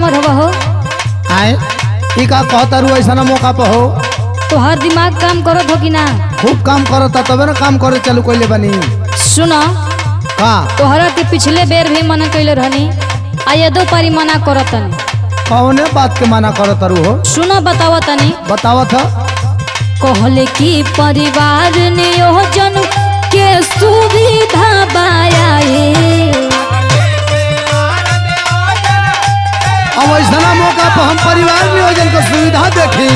number हवा हो आए ई का कहता रू ऐसा मौका पर हो तो हर दिमाग काम करत हो कि ना खूब काम करता तबे ना काम करे चालू कैले बनी सुनो का तोहरा के पिछले बेर भी मना कैले रहनी आ ये दो पारी मना करत तनी कौने बात के मना करत रू हो सुनो बतावा तनी बतावत ह कहले कि परिवार नियोजन के सुविधा बायाए अब ऐसा मौका पर हम परिवार नियोजन के सुविधा देखी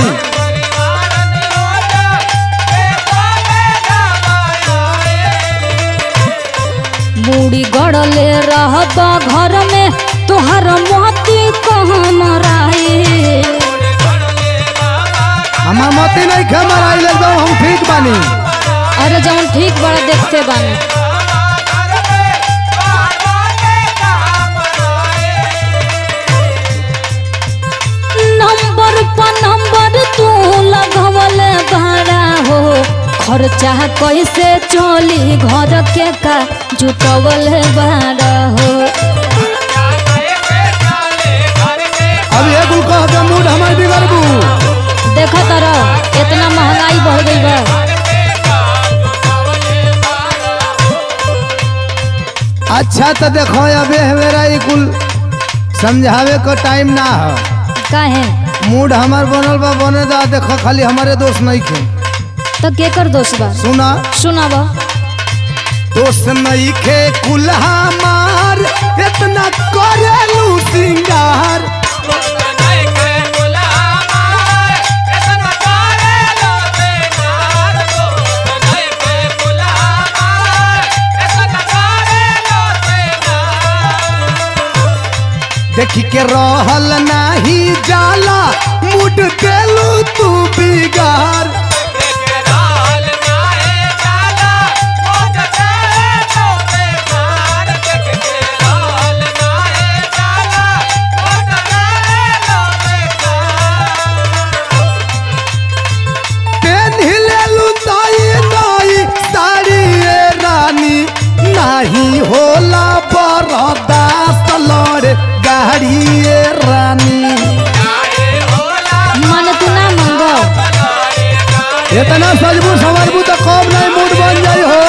बूढ़ी गड़ले रहबा घर में तोहर मोती कहाँ मराए हमार मती नहीं खे मराई एकदम हम ठीक बानी अरे जौन ठीक बड़ा देखते बानी नंबर पर नंबर तू लगवल भाड़ा हो खर्चा कैसे चली घर के का जुटवल भाड़ा हो अब ये कुल कह दे मूड हमार बिगड़बू देखो तारा इतना महंगाई बढ़ गई बा अच्छा तो देखो अबे मेरा ई कुल समझावे का टाइम ना है काहे मूड हमार बनल बा बने दा देखो खाली हमारे दोस्त नहीं खे तो के कर दोस्त बा सुना सुनाब दोस्त नहीं खे कुल हमार इतना करेलू सिंगार देखी के रहल नाही जाला मूड देलू तू बिगार पेन हिलेलू ताई ताई साड़ी ए रानी नाही होला बरदास्त लड़े गाड़ी ए रानी मन तू ना मंगो इतना सजबू संवरबू तो कम नहीं मूड बन जाई हो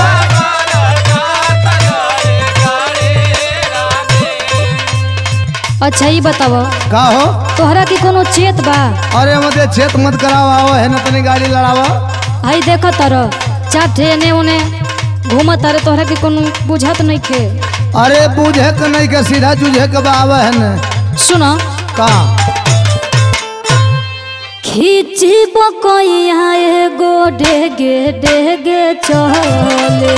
अच्छा ही बताव का हो तोहरा के कोनो चेत बा अरे मते छेत मत कराओ आओ है ना तनी गाड़ी लड़ावा हई देख तर चाटे एने ओने घूम तारे तोहरा के कोनो बुझत नहीं खे अरे बूझे के नहीं के सीधा जूझे के बाव है ना सुन का खींची बकैया एगो डेगे डेगे चले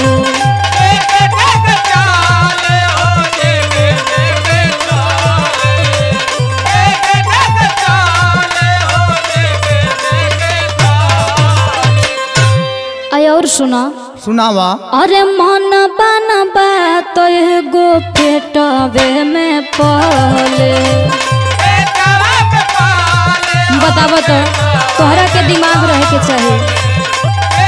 आई और सुना सुनावा अरे मन बन बात एगो पेटवे में पले बताब तो तोहरा के दिमाग रहे के चाहिए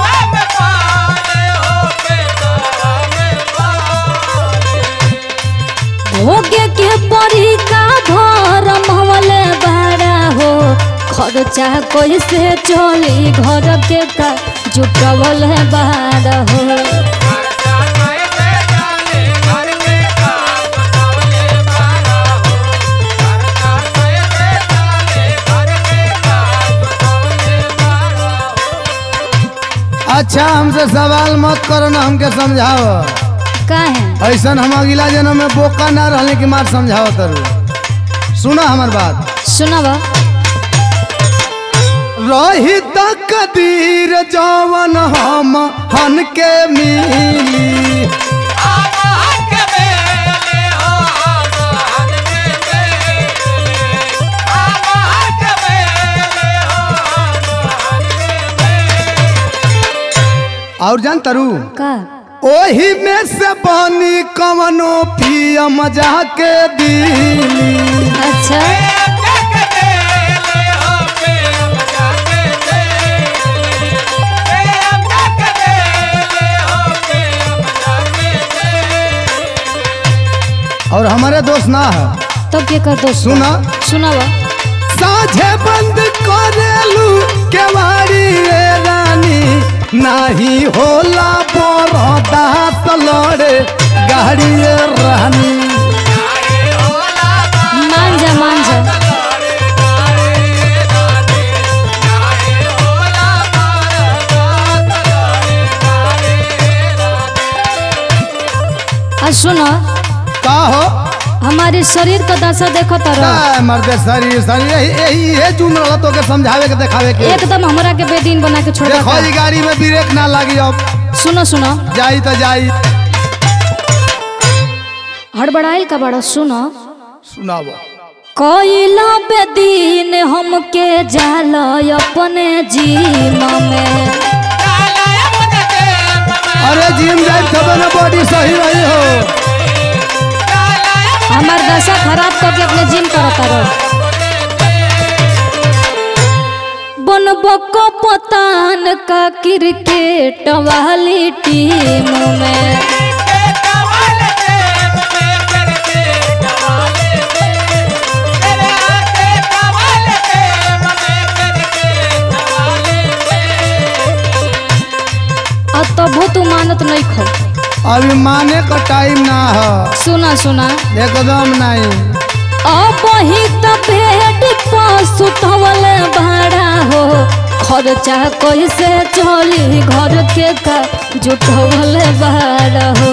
भोगे के परी का घर महले बाड़ा हो खर्चा कैसे चली घर के का जुटवल है बाड़ा हो अच्छा हमसे सवाल मत करो ना हमके समझाओ काहे ऐसा हम अगला जन्म में बोका ना रहने की मार समझाओ तरू सुना हमार बात सुनब रही तकदीर जवन हम हन के मिली और जान तरू का ओही में से बनी कवनो पिया मजा के दिली अच्छा और हमारे दोस्त ना है तब के कर दोस्त सुना सुनावा साझे बंद करेलू केवाड़ी रे रानी नाही होला बरदास लड़े गाड़ी रे रानी मान जा मान जा आ सुनो का हो हमारे शरीर का दशा देखो तारा का मर्दे शरीर शरीर यही यही ये चुन रहा तो के समझावे के देखावे के एकदम हमरा के बेदीन बना के छोड़ देखो ई गाड़ी में ब्रेक ना लगी अब सुनो सुनो जाई तो जाई हड़बड़ाइल का बड़ा सुनो सुनाओ कोइला बेदीन हमके जाल अपने जीम में अरे जिम जाए तब ना बॉडी सही रही हो हमार दशा खराब करके अपने जिम करता रहो बनबो को पतान का क्रिकेट वाली टीम में और तबो तू मानत नहीं खो अभी माने का टाइम ना हो सुना सुना एकदम नहीं अब ही तो बेड पर सुतवल भाड़ा हो खर्चा कैसे चली घर के का जुटवल भाड़ा हो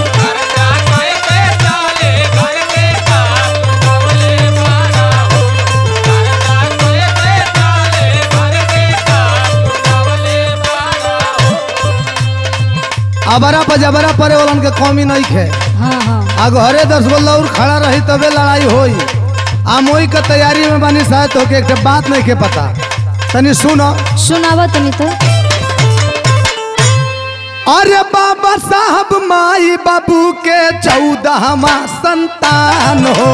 अबरा पर जबरा परे वालन के कमी नहीं खे हाँ हाँ आ घरे दस गो लौर खड़ा रही तबे लड़ाई होई आ मोई के तैयारी में बानी शायद होके एक ठे बात नहीं के पता तनी सुनो सुनावा तनी तो अरे बाबा साहब माई बाबू के चौदहवा संतान हो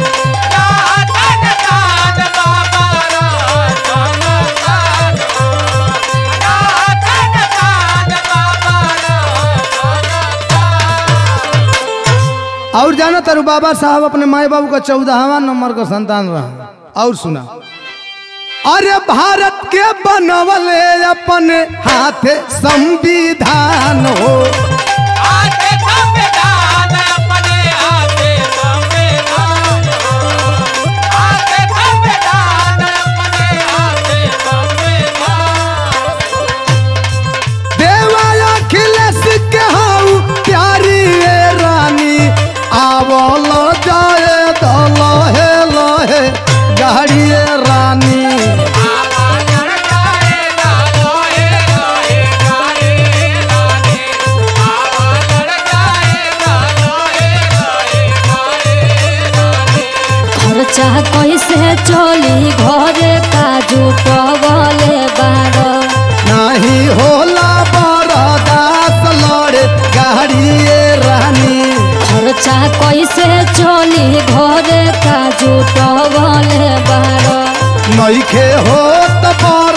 और जाना तारू बाबा साहब अपने माई बाबू का चौदहवा नंबर का संतान रहा और सुना अरे भारत के बनवले अपने हाथे संविधान हो देवाया खिलस के हाउ प्यारी ये रानी आवल जाए दल हे लहे गाड़ी ये रानी खर्चा कैसे चली घर का जुटवले बाड़ नहीं होला बरदास लड़े गाड़ी ये रानी खर्चा कैसे चली घर का जुटवले बाड़ नइखे हो त